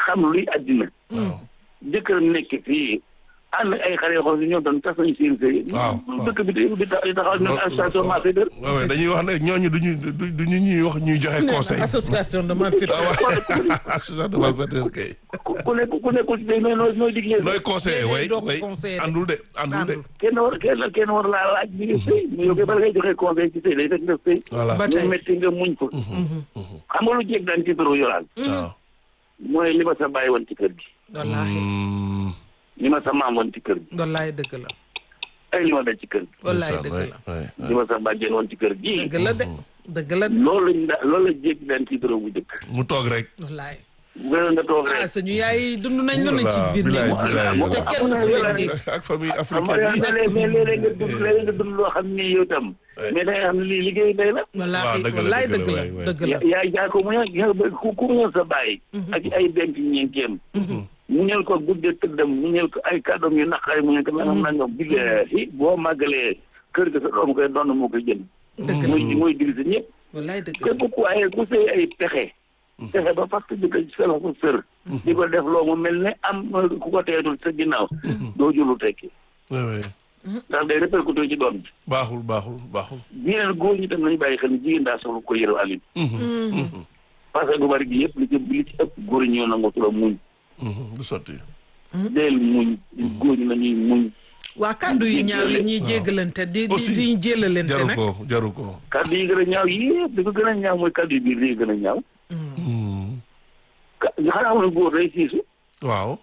xam luy àddina jëkkëram nekk fii ànd ak ay xale yoo xam ne ñoom tam tas nañu seen sëy Waaw, dëkk bi di di taxaw ne association marché dër waaw waaw dañuy wax ne ñooñu duñu du duñu ñuy wax ñuy joxe conseil association de malfaiteurs. ah waaw association de malfaiteurs kay ku nekk ku nekkul ci sëy nooy nooy nooy digle nooy conseiller Déedéet, way doo ko way conseiller de. andul de andul de Àndul. kenn war kenn kenn war laa laaj bi nga sëy mais yow kay bala ngay joxe conseil ci sëy day fekk nga sëy voilà Ba lu tey. métti nga muñ ko xam nga lu jéeg daan ci toro yoraan waaw mooy li ma sa bàyyi woon ci kër gi wallaahi Hmm, li ma sa maam woon ci kër gi wallaahi dëgg la ay li ma daj ci kër gi wallaahi ndeysaan, dëgg way, la way, li ma sa bàjjen woon ci kër gi dëgg la de dëgg la de loolu lañ da loolu la jéeg daan ci toro bu njëkk mu toog rek wallaahi bu gën nga toog ah rek suñu yaay dund nañ lu ne ci Voilà, biir bilaay, néegu sëy bilaay, te bilaay. kenn su leen dégg ak famille xam nga africaine yi léeg mais léeg-léeg nga dund léeg-léeg nga dund loo xam ni yow tam Ouais. mais da ngay xam ne lii liggéey day la wallaahi Waaw, dëgg la, wallaahi dëgg dëgg la, la waay, waay. dëgg la ya- yaay jaay ko mu ñëw ku ku mu ñëw sa bàyyi ak ay denc ñeenteem mu ñëw ko guddee tëddam mu ñëw ko ay kàddoom yu naqari mu ñëw ko nangam nangam billaahi boo màggalee kër ga sa doom koy doon moo koy jënd dëgg la mooy mooy dirisa ñëpp wallaahi dëgg la képp ku waaye ku sëy ay pexe pexe ba fàtt di ko sela ko sër di ko def loo mu mel ne am ku ko teetul sa ginnaaw doo julu tekki way, way. ndax day répercuté ci doom bi baaxul baaxul baaxul ñeneen góor ñi tam nañu bàyyi xel ni jigéen daa soxla ko yërëm Aliou parce que gu bari gi yëpp li ci li ci ëpp góor ñi ñoo nangoo la muñ Mhm, du sotti deel muñ góor ñi nañuy muñ waa kàddu yu ñaaw yi ñuy jéggalante di di Aussi, di jéllalante jaru nag ko jaru ko kàddu yi gën a ñaaw yëpp di ko gën a ñaaw mooy kàddu yi biir yi gën a ñaaw Hmm, ka xanaa xam ne góor day siisu waaw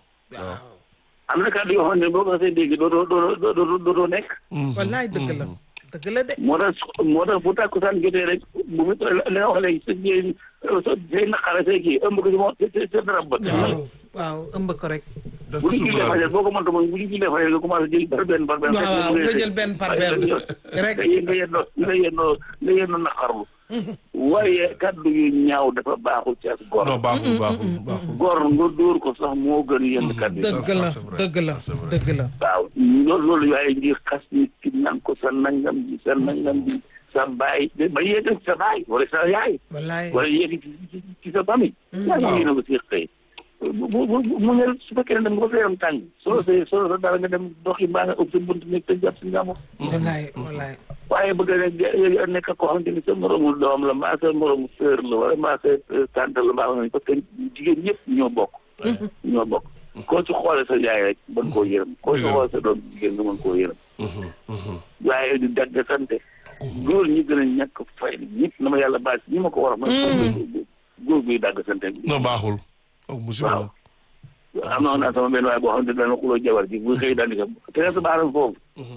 am na kàddu yoo xam ne boo ko xasee dégg doo doo doo doo doo doo doo nekk Mhm, wallaahi dëgg la dëgg la de moo tax moo tax bu tàkkusaan jotee rek bu mu li nga wax léegi sa jigéen sa say naqare say kii ëmb ko si moom sa sa darab ba waaw waaw ëmb ko rek def bu ko ñu jullee suuf fajar boo ko mënta moom bu ñu jullee fajar nga commencé jël par benn par benn waaw waaw nga jël benn par benn rek nga yéen nga yendoo nga yendoo nga yendoo naqarlu waaye kaddu yu ñaaw dafa baaxul ci ak góor non baaxul baaxul baaxul góor nga dóor ko sax moo gën yenn kaddu yi dëgg la ça, c'est vrai. dëgg la Ça, c'est vrai. dëgg la waaw loolu loolu waaye ngir xas nit ki naan ko sa nangam ji sa nangam ji sa baay ba yéeg ci sa baay wala sa yaay wallaahi wala yéeg ci ci- ci sa famille yaa ngi yéen a ko si xëy bu bu bu mu ngel su fekkee ne dem nga fa yaram tàng soo sa soo sa dara nga dem doxi mbaa nga ëpp sa bunt nekk te jàpp si njàmbur wallaahi wallaahi waaye bëgg na nekk koo xamante ni sa moromu doom la mbaa sa moromu sœur la wala mbaa sa tante la mbaa nga parce que jigéen ñëpp ñoo bokk ñoo bokk koo ci xoole sa yaay rek mën koo yërëm koo ci Dëgg la. xoole sa doom jigéen nga mën koo yërëm Mhm, mhm. waaye di dagg sante góor ñi gën a ñàkk fay ñëpp na ma yàlla baal si ñi ma ko war a mooy góor guy dagg sante non baaxul ak musiba waaw la am na naa sama benn waaye boo xam ne dana xuloo jabar ji bu xëy daal di ko te sa baaram foofu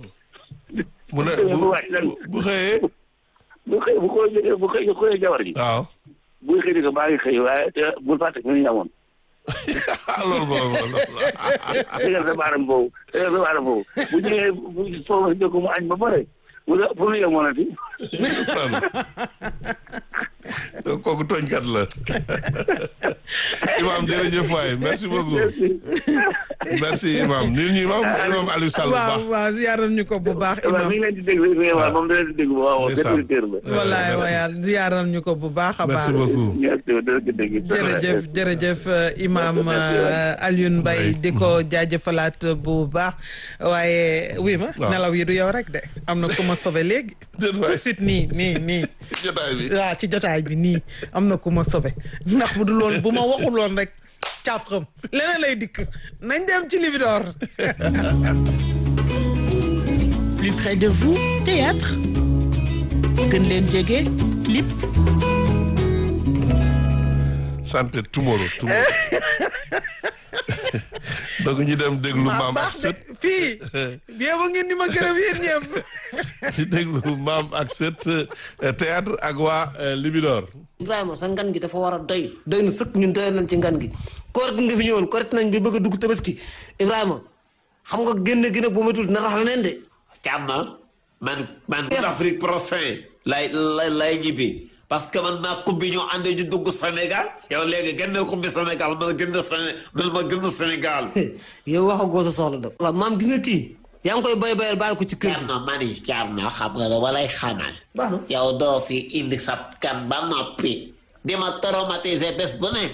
mu ne bu bu- bu xëyee bu xëy bu ko jógee bu xëy xëyee jabar ji waaw buy xëy di ko baa ngi xëy waaye te bul fàtte fi ñu amoon loolu moom loolu tegal sa baaram foofu tegal sa baaram foofu bu ñëwee bu foofu si jokko mu añ ba pare bu la fu nu yemoonati donc kooku tooñkat la imam jërëjëf waay merci beaucoup merci imam nii ñu imam imam Aliou Sall bu waaw baax waaw ziyaaral ñu ko bu baax waaw imam mi ngi leen di déglu mais waaw moom da leen di déglu waaw Ndeysaan. auditeur la wallaay merci. wayaal ziyaaral ñu ko bu baax a baax merci beaucoup merci dana ko dégg jërëjëf jërëjëf euh, imam euh, Alioune Mbaye di ko jaajëfalaat bu baax waaye oui ma Waaw. nelaw yi du yow rek de am na ku ma sauvé léegi Déet tout waay. de suite nii nii nii jotaay bi waaw ci jotaay bi nii am na ku ma sauvé ndax bu dul woon bu ma waxul woon rek caaf xam leneen lay dikk nañ dem ci Libidor plus près de vous théâtre gën leen jege clip santé tomorrow tomorrow donc ñu dem déglu maa maam ak baax sët de fii bien ba ngeen ni ma gërëm yéen ñëpp ñu déglu maam ak sët euh, théâtre ak waa euh, Libidor Ibrahima sa ngan gi dafa war a doy doy na sëkk ñun doyal nañ ci ngan gi koor gi nga fi ñëwoon koret nañ bi bëgg a dugg tabaski Ibrahima xam nga génn gi nag bu matul dina rax leneen de Càmm man man Afrique prochain lay lay lay ñibbi parce que man maa kubbi ñoo àndee ñu dugg Sénégal yow léegi génne kubbi Sénégal man génn Séné man ma génn Sénégal. yow wax a goo sa soxla de waaw maam gis nga kii yaa ngi koy bay bayal bàyyi ko ci kër gi Càmm man yi Càmm xam nga la walay xamal. baax na yow doo fi indi sa kan ba noppi di ma traumatiser bés bu ne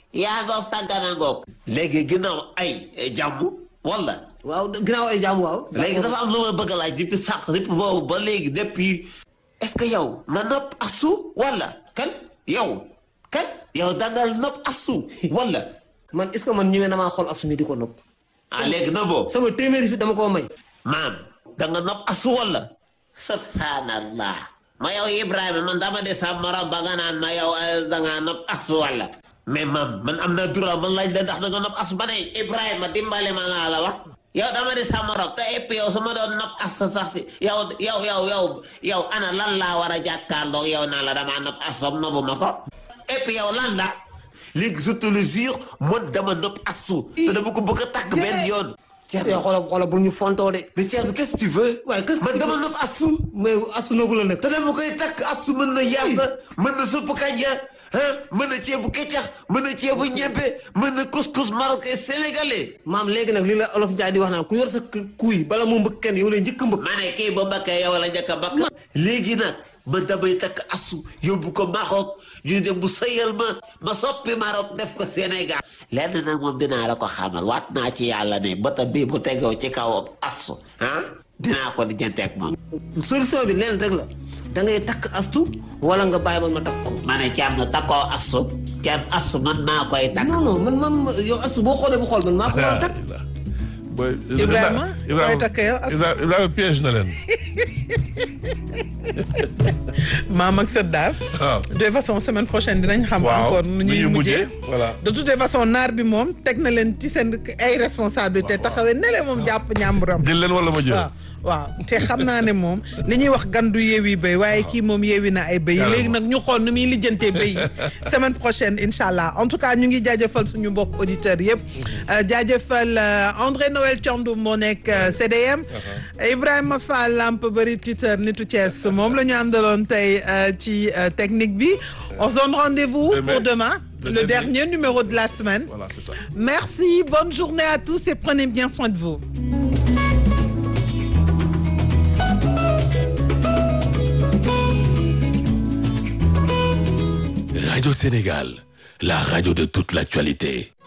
yaa ngoog tàggana ngoog léegi ginnaaw ay jàmm wala waaw ginnaaw ay jàmm waaw léegi dafa am lu ma bëgg a laaj depuis sànq depuis boobu ba léegi depuis est-ce que yow nga nopp asu wala kan yow kan yow dangal nopp asu wala man est-ce que man ñëwee na maa xool asumi di ko nopp ah léegi na boo sama téeméeri fi dama koo may maam danga nopp asu wala subhanallah ma yow Ibrahima man dama de sa morom ba nga naan ma yow danga nopp asu wala mais maam man am na droit man laaj la ndax danga nopp asu ba ne Ibrahima dimbale ma laa la wax yow dama de sa morom te et puis yow su ma doon nopp asu sax si yow yow yow yow yow ana lan laa war a jàkkaarloo yow naa la dama nopp asu nobbu ma ko et puis yow lan la léegi je te le jure man dama nopp asu te dama ko bëgg a takk benn yoon yow xoolal xoolal bul ñu fontoo de mais Thierno qu'est-ce que tu veux. waaye qu'est-ce que man tu dama veux? nopp asu. mais asu noogu la nag te dama koy takk asu mën na yaasa mën na suppu kanja ah mën na ceebu kecax mën na ceebu ñebbe mën na couscous marocain sénégalais. maam léegi nag li la olof Njaay di wax naan ku yor sa kë- kuy bala mu mbëkk kenn yow lay njëkk a mbëkk ma ne kii ba mbakkee yow la njëkk a mbakk. léegi nag man damay takk asu yóbbu ko Maroc ñu dem bu sëyal ma ma soppi Maroc def ko Sénégal. lenn nag moom dinaa la ko xamal waat naa ci yàlla ne bëtam bii bu tegoo ci kaw asu ah dinaa ko di janteeg moom. solution bi leen rek la da ngay takk astu wala nga bàyyi man ma takk ko ma ne caam na takkoo asu caam asu man maa koy takk. non non man man yow astu boo xoolee bu xool man maa ko war a takk Boy, Ibrahima, koy takk yow as- Ibrahima Ibrahima piège na leen. maam ak sët daal waaw. de toute façon semaine prochaine dinañ xam waaw encore nu ñuy mujjee voilà. de toute façon naar bi moom teg na leen ci seen ay responsabilité taxawee ne leen moom jàpp ñàmburam jël leen wala ma jël. waaw waaw te xam naa ne moom li ñuy wax gandu yeewi béy waaye kii moom yeewi na ay béy Carrément. léegi nag ñu xool nu muy lijjantee béy yi semaine prochaine incha allah en tout cas ñu ngi jaajëfal suñu mbokk auditeurs yëpp Euh, jaajëfal euh, André Noël Thiandoum moo nekk euh, CDM Ibrahima Fall Lamp bëri Twitter nitu Thiès moom la ñu àndaloon tey euh, ci euh, technique bi on se donne rendez-vous Demain. pour demain Le le dernier. dernier numéro de la semaine Voilà, c'est ça. merci bonne journée à tous et prenez bien soin de vous Radio Sénégal, la radio de toute l'actualité.